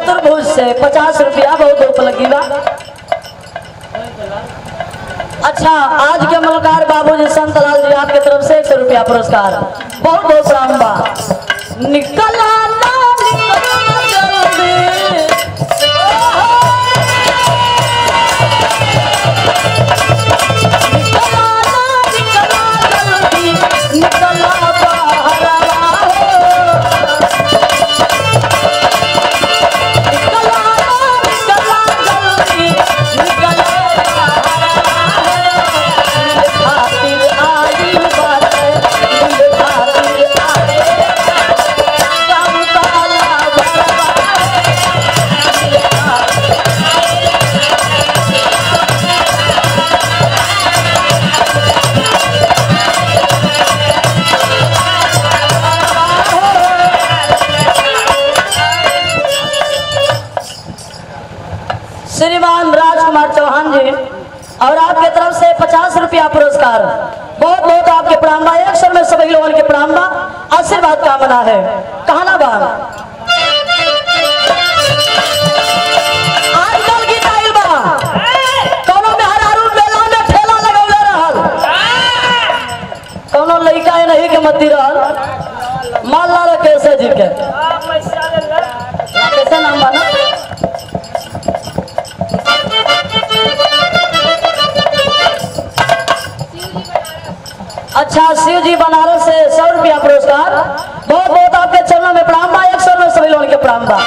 चतुर्भुज से पचास रुपया बहुत धूप लगी बा अच्छा आज के मलकार बाबू जी संत लाल जी आपके तरफ से एक सौ रुपया पुरस्कार बहुत बहुत प्रणाम बा निकला ना निकला जल्दी निकला ना निकला जल्दी निकला बाहर निकला ना निकला जल्दी निकला खातिर आई बात दिल खातिर आए काम काला भरवा श्रीमान राजकुमार चौहान जी और आपके तरफ से पचास रुपया पुरस्कार बहुत बहुत आपके प्रणाम बा एक सौ में सभी लोगों के प्रणाम बा आशीर्वाद कामना है कहना बा आजकल की टाइल बा कोनो मेहरारू मेला में ठेला लगौले रहल कोनो लड़का है नहीं के मती रहल माला रे कैसे जी के कैसे नाम बा ना अच्छा शिव जी बनारस से सौ रुपया पुरस्कार बहुत बहुत आपके चरणों में प्रणाम बा एक सौ में सभी लोगों के प्रणाम बा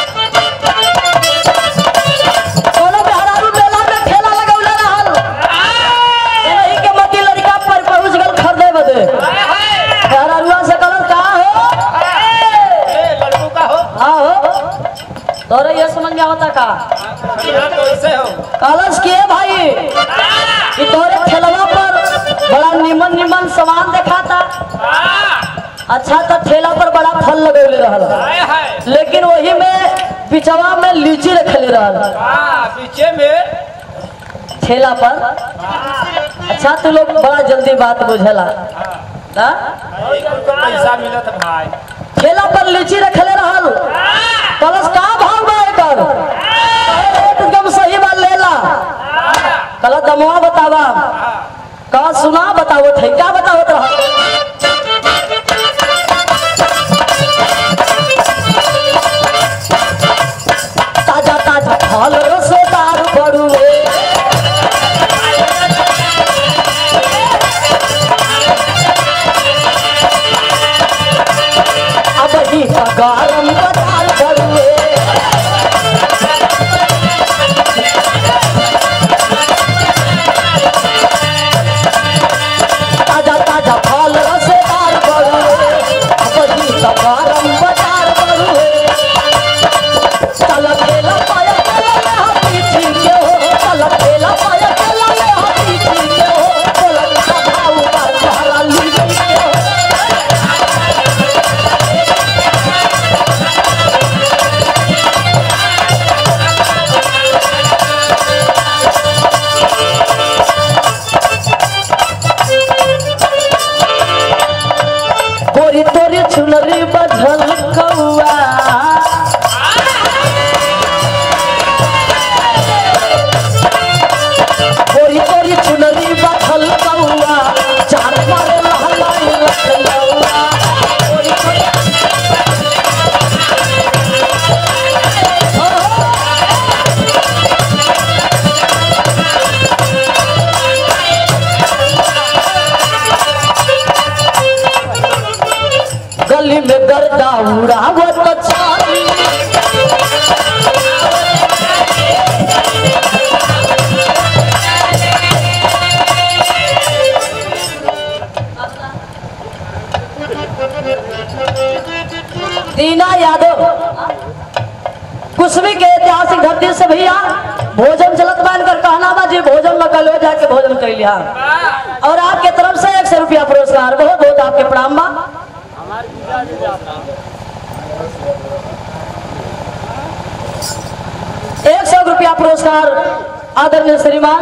कोनो बेहरारू मेला में ठेला लगौले रहल एही के मती लड़का पर पहुंच गल खरीदे बदे बेहरारुआ से कहल का हो लड़कू का हो हाँ हो तोरे ये समझ में आवता का यहाँ तो ऐसे हो कलश के भाई कि तोरे ठेलवा पर बड़ा निमन निमन सामान दिखाता अच्छा तो ठेला पर बड़ा फल लगौले रहल हाय हाय लेकिन वही में पिछवा में लीची रखले रहल हाँ पीछे में ठेला पर अच्छा तू लोग बड़ा जल्दी बात बुझला हाँ? तो पैसा मिलत भाई ठेला पर लीची रखले रहल कलश का भाव बा एकर कहे रेट एकदम सही बा लेला कल दमवा बतावा का सुना बतावत है क्या बतावत रहा ताजा ताजा फल रसोदार बड़ुए अब ही गरम बाजार बड़ुए ताजा ताजा फल रसेदार बड़ुए बड़ी गरम बाजार बड़ुए चल खेला पाया खेला ले हाथी ठीक के हो चल खेला पाया खेला ले हाथी ठीक के हो बोला का भाव बार तुम्हारा लीची के हो गोरी तोरी चुनरी बधल कौआ गोरी तोरी चुनरी बधल कौआ चार पर लहलाई लखनऊआ गोरी तोरी गली में गर्दा उड़ावत छाती दीना यादव कुशवी के ऐतिहासिक धरती से भैया भोजन चलत मान कर कहना बा जी भोजन में कल जाके भोजन कर लिया और आपके तरफ से एक सौ रुपया पुरस्कार बहुत बहुत आपके प्रणाम बा एक सौ रुपया पुरस्कार आदरणीय श्रीमान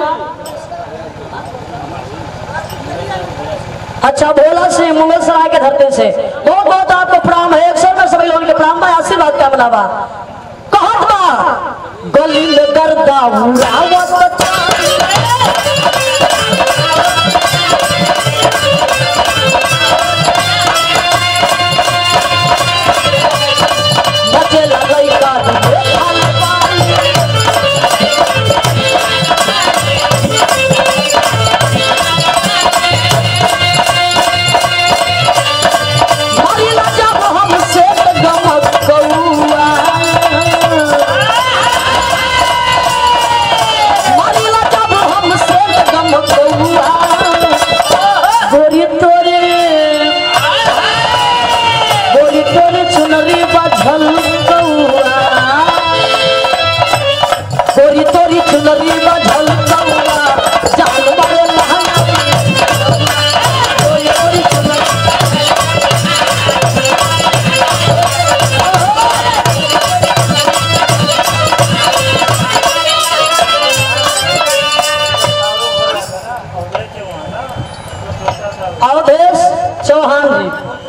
अच्छा भोला सिंह मुगल सराय के धरती से बहुत बहुत आपको प्रणाम है एक सौ में सभी लोगों के प्रणाम बा आशीर्वाद का बा कहत बा गली में गर्दा उड़ावत चाली बचे लगई का खाल पानी मारिला जब हमसे गमक कौआ मारिला जब हमसे गमक कौआ गोरी तोरे गोरी तोरे चुनरी बझल कौआ गोरी तोरी चुनरी बझल कौआ जान मारे लहंगा गोरी तोरी चुनरी अवधेश चौहान जी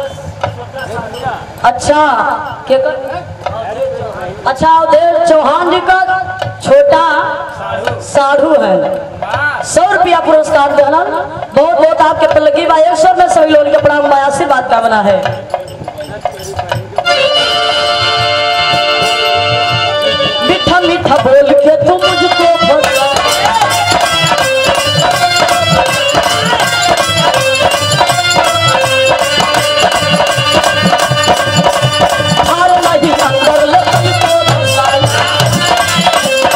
अच्छा के कर? अच्छा अवधेश चौहान जी का छोटा साधु है सौ रुपया पुरस्कार देना बहुत बहुत आपके पल्लगी बा एक सौ में सभी लोगों के प्रणाम बा आशीर्वाद कामना है मीठा मीठा बोल के तुम मुझको फंसा हार नहीं अंदर लगी तो फंसाई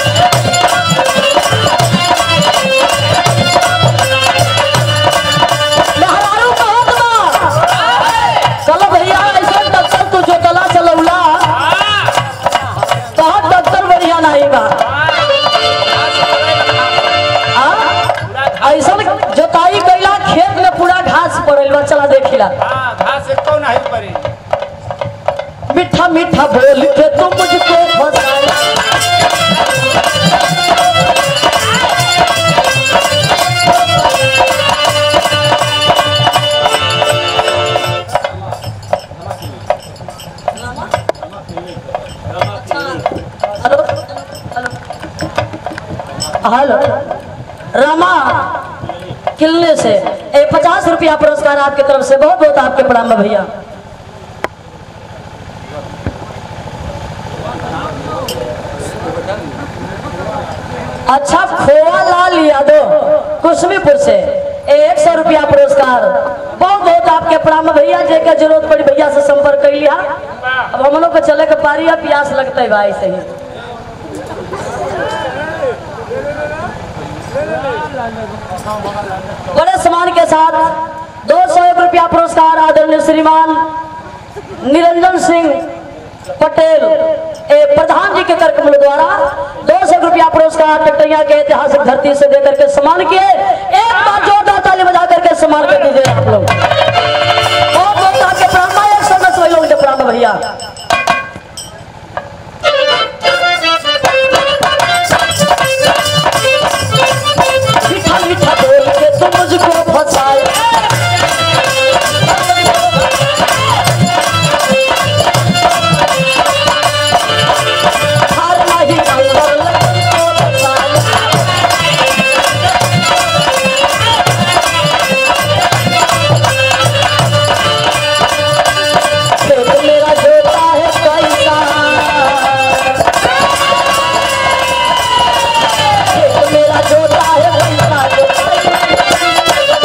लहरारू बहुत बा चलो भैया ऐसे डॉक्टर तू जो तला चलौला कहा डॉक्टर बढ़िया नहीं बा आ? ऐसन जोताई कैला खेत में पूरा घास पड़ल बा चला देखिला हाँ घास एक कौन नहीं पड़ी मीठा मीठा बोल के तुम मुझको फंसाया हेलो हेलो रामा किलने से ए पचास रुपया पुरस्कार आपकी तरफ से बहुत बहुत आपके प्रणाम है भैया अच्छा खोवा लाल यादव कुशमीपुर से एक सौ रुपया पुरस्कार बहुत बहुत आपके प्रणाम भैया जे के जरूरत पड़ी भैया से संपर्क कर लिया अब हम लोग को चले के पारी है प्यास लगता है भाई सही बड़े सम्मान के साथ दो सौ एक रुपया पुरस्कार आदरणीय श्रीमान निरंजन सिंह पटेल ए प्रधान जी के कार्यक्रम द्वारा दो सौ रुपया पुरस्कार टटरिया के ऐतिहासिक धरती से देकर के सम्मान किए एक बार जोरदार ताली बजा करके सम्मान कर दीजिए आप लोग बहुत बहुत आपके प्राण एक सौ दस वही लोग के प्राण भैया मीठा मीठा बोल के तुम मुझको फंसाए हार नहीं अंदर लगी तो फंसाए खेत मेरा जोता है कैसा खेत मेरा जोता है कैसा जोता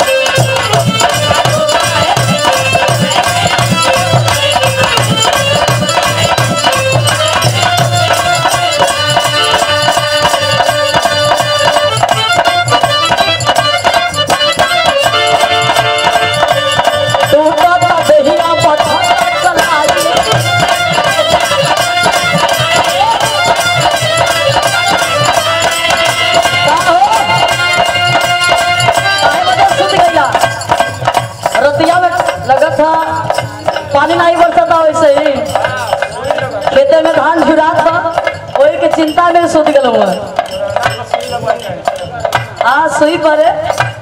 टूटा ता दहिया पथा कलाई का हो? काहे वजह से सुत गइला? रतिया में लगा था पानी नहीं बरसा था वैसे ही खेते में धान झुरात था वही के चिंता में सुत गल हाँ सुई पड़े